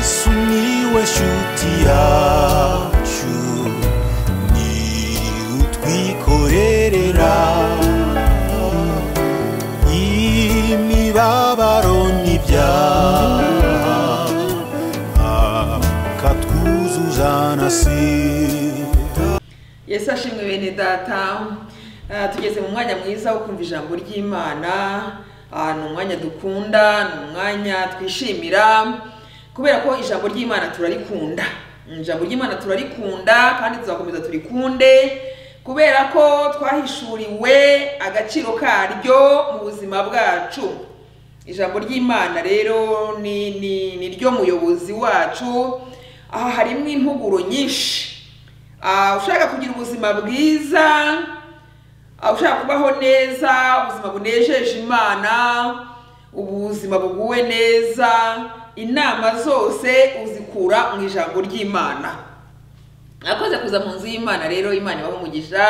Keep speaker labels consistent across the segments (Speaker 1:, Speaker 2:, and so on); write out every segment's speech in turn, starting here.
Speaker 1: sumiłeś utiaciu ni utwikorerera imibabaro n'ibyaha akatwuzuza na sida
Speaker 2: yesu ashimwe bene data Ah, tugeze mu mwanya mwiza wo kumva ijambo ry'imana Ah, ni umwanya dukunda ni umwanya twishimira kubera ko ijambo ry'imana turarikunda Mm, ijambo ry'imana turarikunda kandi tuzakomeza turikunde kubera ko twahishuriwe agaciro karyo mu buzima bwacu ijambo ry'imana rero ni ni ni ryo muyobozi wacu aha harimo impuguro nyinshi Ah, ushaka kugira ubuzima bwiza ah, ushaka kubaho neza ubuzima bunejeje imana ubuzima buguwe neza inama zose uzikura mu ijambo ry'imana nakoze kuza mu nzu y'imana rero imana ibaho umugisha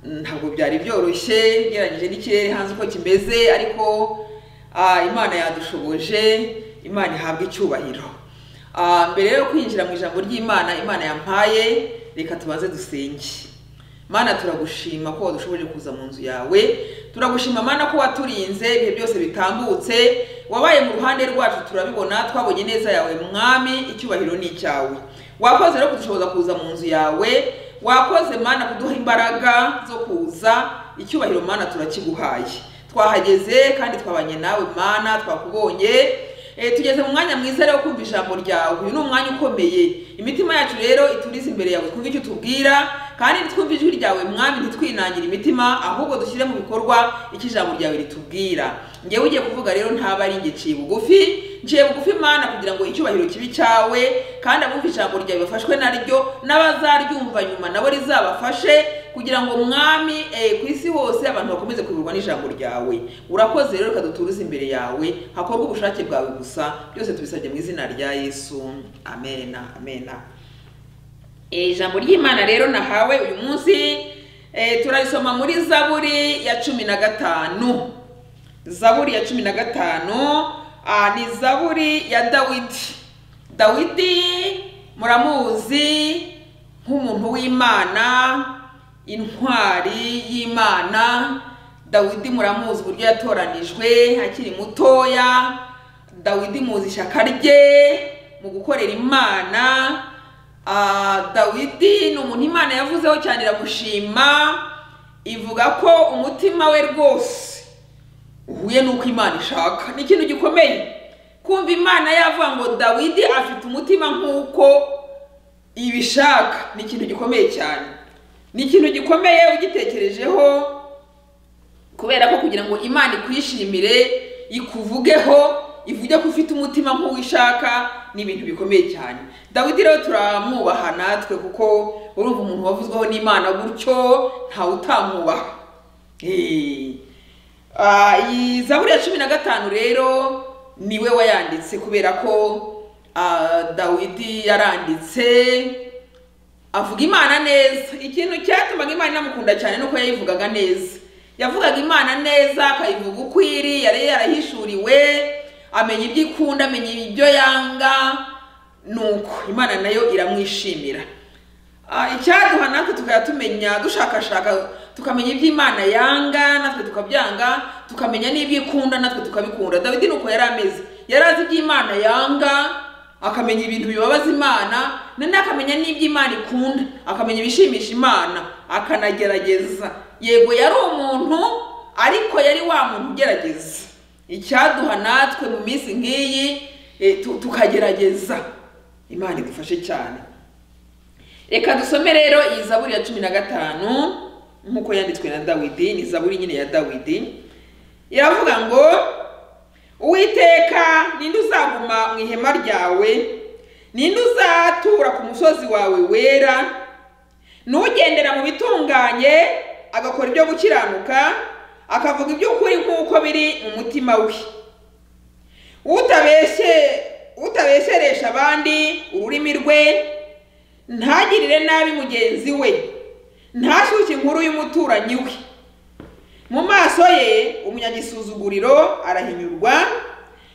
Speaker 2: ntabwo byari byoroshye ugereranyije n'ikirere hanze uko kimeze ariko ah, imana yadushoboje imana ihabwa icyubahiro Ah, mbere yo kwinjira mu ijambo ry'imana imana yampaye reka tubanze dusenge mana turagushima ko wadushoboje kuza mu nzu yawe turagushima mana ko waturinze ibihe byose bitambutse wabaye mu ruhande rwacu turabibona twabonye neza yawe mwami icyubahiro ni icyawe wakoze rero kudushoboza kuza mu nzu yawe wakoze mana kuduha imbaraga zo kuza icyubahiro mana turakiguhaye twahageze kandi twabanye nawe mana twakubonye Eh, tugeze mu mwanya mwiza rero wo kumva ijambo ryawe uyu ni umwanya ukomeye imitima yacu rero iturize imbere yawe twumve icyo utubwira kandi nitwumve ijwi ryawe mwami ntitwinangire imitima ahubwo dushyire mu bikorwa icyo ijambo ryawe ritubwira ngewe ugiye kuvuga rero ntaba ari ngiciye bugufi nciye bugufi mana kugira ngo icyubahiro kibi cyawe kandi abumva ijambo ryawe bafashwe naryo n'abazaryumva nyuma nabo rizabafashe kugira ngo mwami eh, ku isi hose abantu bakomeze kuyoborwa n'ijambo ryawe urakoze rero reka duturuze imbere yawe hakorwe ubushake bwawe gusa byose tubisabye mu izina rya yesu amena amena Eh, ijambo ry'imana rero nahawe uyu munsi eh, turarisoma muri zaburi ya cumi na gatanu zaburi ya cumi na gatanu ah, ni zaburi ya dawidi dawidi muramuzi nk'umuntu w'imana intwari y'imana dawidi muramuzi uburyo yatoranijwe akiri mutoya dawidi muzi ishyaka rye mu gukorera imana Ah, dawidi ni umuntu imana yavuzeho cyane iramushima ivuga ko umutima we rwose uhuye n'uko imana ishaka ni ikintu gikomeye kumva imana yavuga ngo dawidi afite umutima nk'uko ibishaka ni ikintu gikomeye cyane ni ikintu gikomeye ugitekerejeho kubera ko kugira ngo imana ikwishimire ikuvugeho ivuge ko ufite umutima nk'uwishaka ni ibintu bikomeye cyane dawidi rero turamwubaha natwe kuko urumva umuntu wavuzweho n'imana gutyo ntawe utamwubaha Eh. Ah, iyi zaburi ya cumi na gatanu rero niwe wayanditse kubera ko ah, dawidi yaranditse avuga imana neza ikintu cyatumaga imana inamukunda cyane nuko yayivugaga neza yavugaga imana neza akayivuga uko iri yari yarahishuriwe amenya ibyo ikunda amenya ibyo yanga nuko imana nayo iramwishimira Ah, icyaduha natwe tukajya tumenya dushakashaka tukamenya ibyo imana yanga natwe tukabyanga tukamenya n'ibyo ikunda natwe tukabikunda dawidi nuko yari ameze yari azi ibyo imana yanga akamenya ibintu bibabaza imana none akamenya n'ibyo imana ikunda akamenya ibishimisha imana akanagerageza yego yari umuntu ariko yari wa muntu ugerageza icyaduha natwe mu minsi nk'iyi eh, tu- tukagerageza imana idufashe cyane reka dusome rero iyi zaburi ya cumi na gatanu nk'uko yanditswe na dawidi ni zaburi nyine ya dawidi iravuga ngo uwiteka ninde uzaguma mu ihema ryawe ninde uzatura ku musozi wawe wera n'ugendera mu bitunganye agakora ibyo gukiranuka akavuga iby'ukuri nk'uko biri mu mutima we utabeshye utabeshyeresha abandi ururimi rwe ntagirire nabi mugenzi we ntashyushye inkuru y'umuturanyi we mu maso ye umunyagisuzuguriro arahinyurwa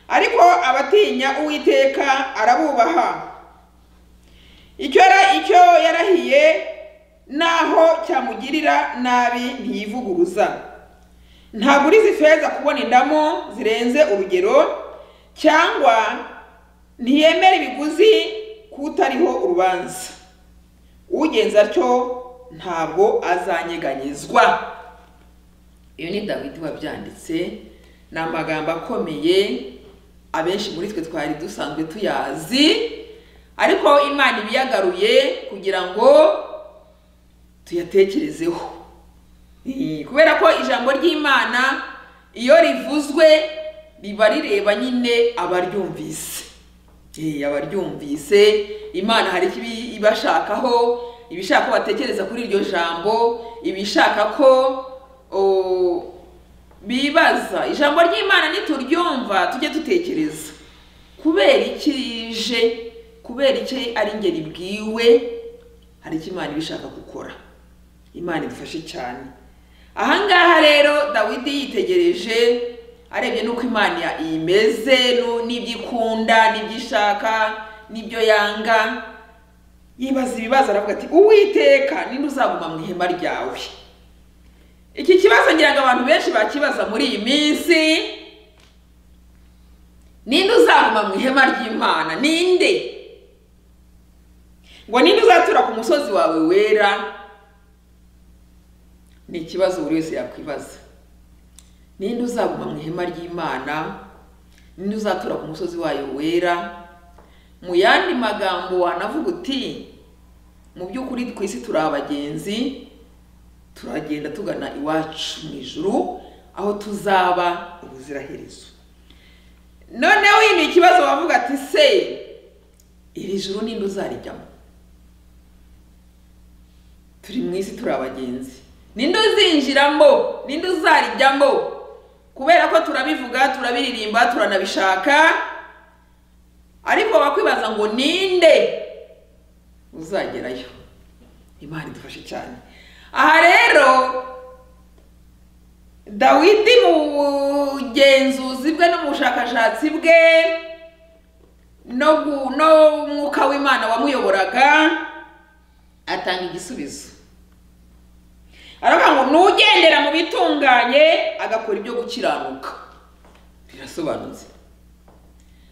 Speaker 2: ariko abatinya uwiteka arabubaha icyo yara- icyo yarahiye naho cyamugirira nabi ntiyivuguruza ntabwo urizi feza kubona indamo zirenze urugero cyangwa ntiyemera ibiguzi kutariho urubanza ugenza atyo ntabwo azanyeganyezwa iyo ni dawidi wabyanditse ni amagambo akomeye abenshi muri twe twari dusanzwe tuyazi ariko imana ibiyagaruye kugira ngo tuyatekerezeho Eh, kubera ko ijambo ry'imana iyo rivuzwe riba rireba nyine abaryumvise Eh, abaryumvise imana hari icyo ibi- ibashakaho ibishaka ko batekereza kuri iryo jambo ibishaka ko o, bibaza ijambo ry'imana nituryumva tujye dutekereza kubera iki rije kubera icyo ari ingeri bwiwe hari icyo imana ibishaka gukora imana idufashe cyane ahangaha rero dawidi yitegereje arebye n'uko imana ya- imeze nu- n'ibyo ikunda n'ibyo ishaka n'ibyo yanga yibaza ibibazo aravuga ati uwiteka ninde uzaguma mu ihema ryawe iki kibazo ngira ngo abantu benshi bakibaza muri iyi minsi ninde uzaguma mu ihema ry'imana ninde ngo ninde uzatura ku musozi wawe wera ni ikibazo buri wese yakwibaza ninde uzaguma mu ihema ry'imana ninde uzatura ku musozi wayo wera mu yandi magambo wanavuga uti mu by'ukuri ku isi turi abagenzi turagenda tugana iwacu mu ijuru aho tuzaba ubuziraherezo noneho iyi ni ikibazo wavuga ati se iri juru ninde uzarijyamo turi mu isi turi abagenzi ninde uzinjiramo ninde uzarijyamo kubera ko turabivuga turabiririmba turanabishaka ariko bakwibaza ngo ninde uzagerayo imana idufashe cyane aha rero dawidi mu bugenzuzi bwe no mu bushakashatsi bwe no gu- no mwuka w'imana wamuyoboraga atanga igisubizo aravuga ngo nugendera mu bitunganye agakora ibyo gukiranuka birasobanutse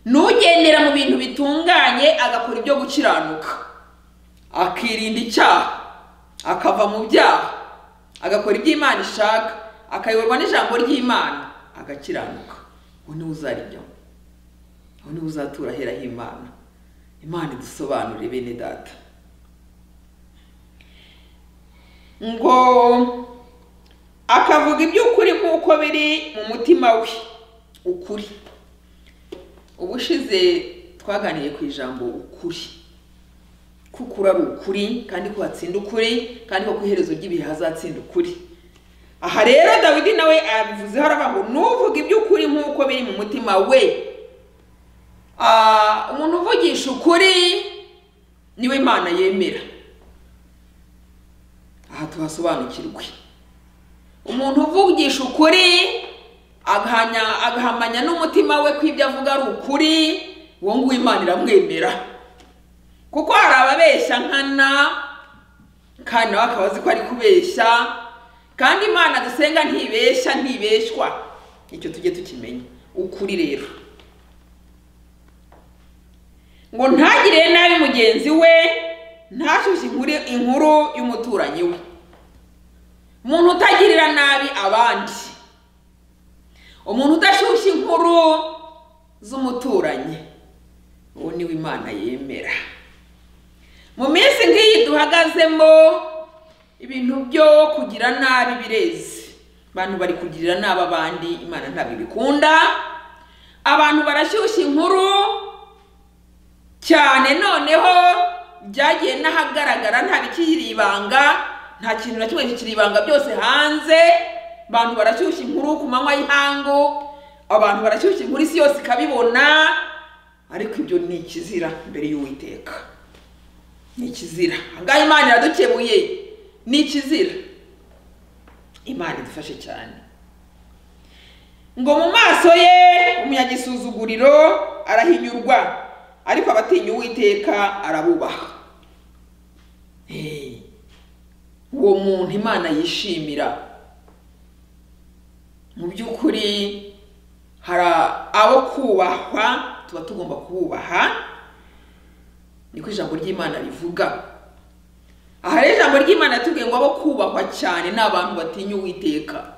Speaker 2: nugendera mu bintu bitunganye agakora ibyo gukiranuka akirinda icyaha akava mu byaha agakora ibyo imana ishaka akayoborwa n'ijambo ry'imana agakiranuka uwo niwe uzarijyamo uwo niwe uzatura ahera h'imana imana idusobanurire bene data ngo akavuga iby'ukuri nk'uko biri mu mutima we ukuri ubushize twaganiriye ku ijambo ukuri ko ukuri ari ukuri kandi ko hatsinda ukuri kandi ko ku iherezo ry'ibihe hazatsinda ukuri aha rero dawidi nawe abivuzeho aravuga ngo nuvuga iby'ukuri nk'uko biri mu mutima we Ah, umuntu uvugisha ukuri niwe imana yemera aha tuhasobanukirwe umuntu uvugisha ukuri agahanya agahamanya n'umutima we ko ibyo avuga ari ukuri uwo nguwo imana iramwemera kuko hari ababeshya nkana kandi nawe akaba azi ko ari kubeshya kandi imana dusenga ntibeshya ntibeshywa icyo tujye tukimenya ukuri rero ngo ntagire nabi mugenzi we ntashyushye inkuru inkuru y'umuturanyi we umuntu utagirira nabi abandi umuntu udashyushya inkuru z'umuturanyi uwo niwe imana yemera mu minsi nk'iyi duhagazemo ibintu byo kugira nabi birezi abantu bari kugirira nabi abandi imana ntabwo ibikunda abantu barashyushya inkuru cyane noneho byagiye n'ahagaragara nta bikiri ibanga nta kintu na kimwe kikiri ibanga byose hanze abantu barashyushya inkuru ku manywa y'ihangu abantu barashyushya inkuru isi yose ikabibona ariko ibyo ni ikizira imbere y'uwiteka ni ikizira ahangaha imana iradukebuye ni ikizira imana idufashe cyane ngo mu maso ye umunyagisuzuguriro arahinyurwa ariko abatinya uwiteka arabubaha Eh, uwo muntu imana yishimira mu by'ukuri hari abo kubahwa tuba tugomba kububaha niko ijambo ry'imana rivuga aha rero ijambo ry'imana yatubwiye ngo abo kubahwa cyane ni abantu batinya uwiteka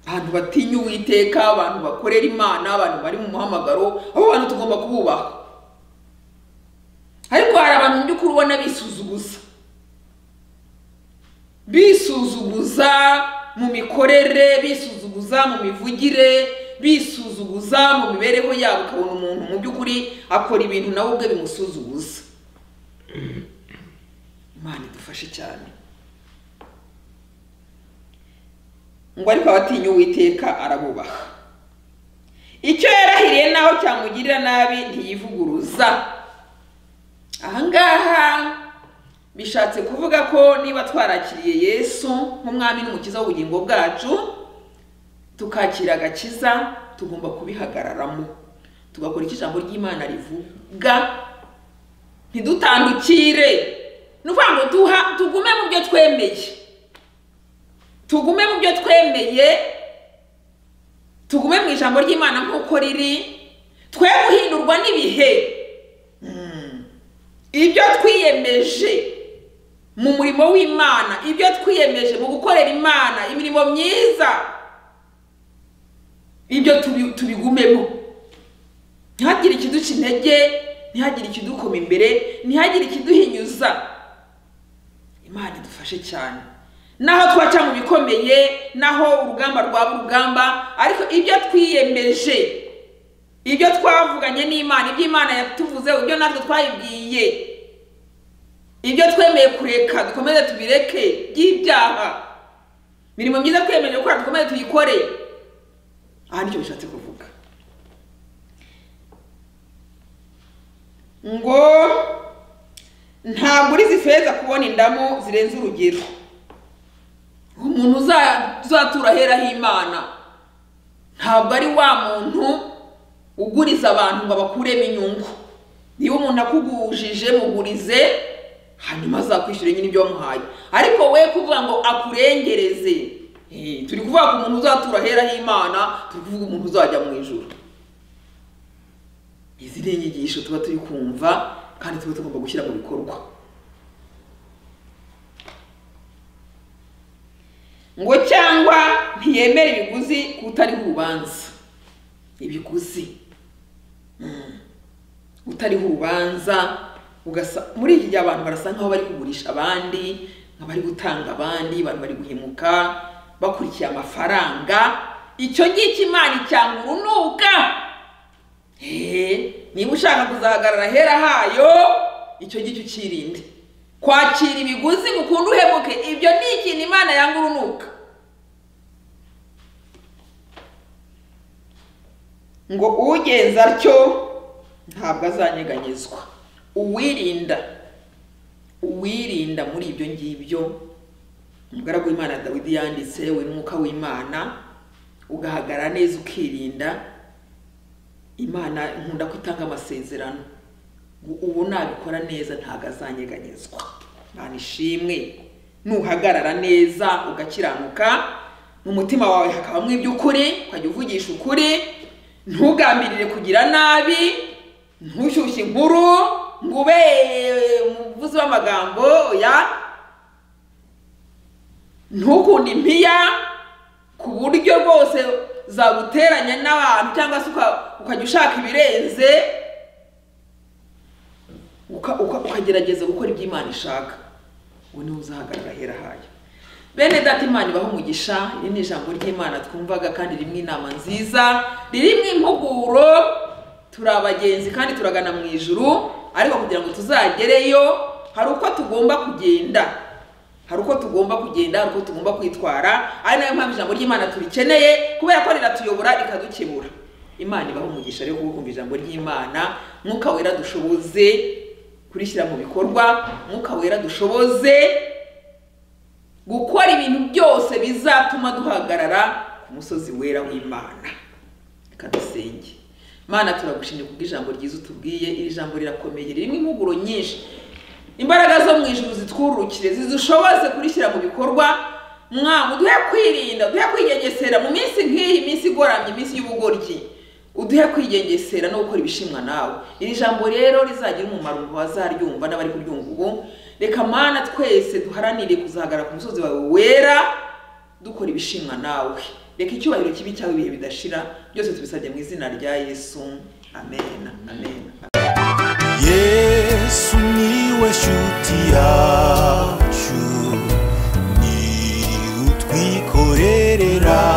Speaker 2: abantu batinya uwiteka abantu bakorera imana abantu bari mu muhamagaro abo bantu tugomba kububaha ariko hari abantu mu by'ukuri ubona bisuzuguza bisuzuguza mu mikorere bisuzuguza mu mivugire bisuzuguza mu mibereho yabo ukabona umuntu mu by'ukuri akora ibintu nawe ubwe bimusuzuguza imana idufashe cyane ngo ariko abatinya uwiteka arabubaha icyo yarahiriye naho cyamugirira nabi ntiyivuguruza ahangaha bishatse kuvuga ko niba twarakiriye yesu nk'umwami n'umukiza w'ubugingo bwacu tukakira agakiza tugomba kubihagararamo tugakora icyo ijambo ry'imana rivuga ntidutandukire ni ukuvuga ngo duha- tugume mu byo twemeye tugume mu byo twemeye tugume mu ijambo ry'imana nk'uko riri twe guhindurwa n'ibihe ibyo twiyemeje mu murimo w'imana ibyo twiyemeje mu gukorera imana imirimo myiza ibyo tubi- tubigumemo ntihagire ikiduca intege ntihagire ikidukoma imbere ntihagire ikiduhinyuza imana idufashe cyane naho twaca mu bikomeye naho urugamba rwaba urugamba ariko ibyo twiyemeje ibyo twavuganye n'imana ibyo imana yatuvuzeho ibyo natwe twayibwiye ibyo twemeye kureka dukomeze tubireke by'ibyaha imirimo myiza twemeje gukora dukomeze tuyikore aha nicyo bishatse kuvuga ngo ntabwo urizi feza kubona indamu zirenze urugero umuntu uza- uzatura ahera h'imana ntabwo ari wa muntu uguriza abantu ngo abakuremo inyungu niba umuntu akugujije mugurize hanyuma azakwishyura nyine ibyo wamuhaye ariko we kuvuga ngo akurengereze eh, turi kuvuga ku muntu uzatura ahera h'imana turi kuvuga umuntu uzajya mu ijuru izi ni inyigisho tuba turi kumva kandi tuba tugomba gushyira mu bikorwa ngo cyangwa ntiyemere ibiguzi kutariho urubanza ibiguzi Mm. utariho urubanza ugasa muri iki gihe abantu barasa nk'aho bari kugurisha abandi nk'abari gutanga abandi abantu bari guhemuka bakurikiye amafaranga icyo ngicyo imana icyanga urunuka Eh, niba ushaka kuzahagarara ahera hayo icyo ngicyo ukirinde kwakira ibiguzi ngo ukunde uhemuke ibyo ni ikintu imana yanga urunuka ngo ugenza atyo ntabwo azanyeganyezwa uwirinda uwirinda muri ibyo ngibyo umugaragu w'imana dawidi yanditse we n'umwuka w'imana ugahagarara neza ukirinda imana nkunda ko itanga amasezerano ngo ubu nabikora neza ntabwo azanyeganyezwa imana ishimwe nuhagarara neza ugakiranuka mu mutima wawe hakabamo iby'ukuri ukajya uvugisha ukuri ntugambirire kugira nabi ntushyushye inkuru ngo ube umuvuzi w'amagambo ya ntukunde impiya ku buryo rwose zaguteranya n'abantu cyangwa se uka- ukajya ushaka ibirenze uka- uka- ukagerageza gukora ibyo imana ishaka uwo niwe uzahagarara ahera hayo bene data imana ibaho umugisha iri ni ijambo ry'imana twumvaga kandi rimwe inama nziza ririmo impuguro turi abagenzi kandi turagana mu ijuru ariko kugira ngo tuzagereyo hari uko tugomba kugenda hari uko tugomba kugenda hari uko tugomba kwitwara ari nayo mpamvu ijambo ry'imana turikeneye kubera ko riratuyobora rikadukemura imana ibaho umugisha rero kuko kumva ijambo ry'imana mwuka wera dushoboze kurishyira mu bikorwa mwuka wera dushoboze gukora ibintu byose bizatuma duhagarara ku musozi wera w'imana reka dusenge mana turagushimye kubw'ijambo ryiza utubwiye iri jambo rirakomeye ririmo impuguro nyinshi imbaraga zo mu ijuru zitwurukire zidushoboze kurishyira mu bikorwa mwami uduhe kwirinda uduhe kwigengesera mu minsi nk'iyi minsi igoramye iminsi y'ubugoryi uduhe kwigengesera no gukora ibishimwa nawe iri jambo rero rizagira umumaro mu bazaryumva n'abari kuryumva ubu reka mana twese duharanire kuzahagarara ku musozi wawe wera dukora ibishimwa nawe reka icyubahiro kibi cyawe ibihe bidashira byose tubisabye mu izina rya yesu amen amen
Speaker 1: yesu niwe shuti yacu ni utwikorerera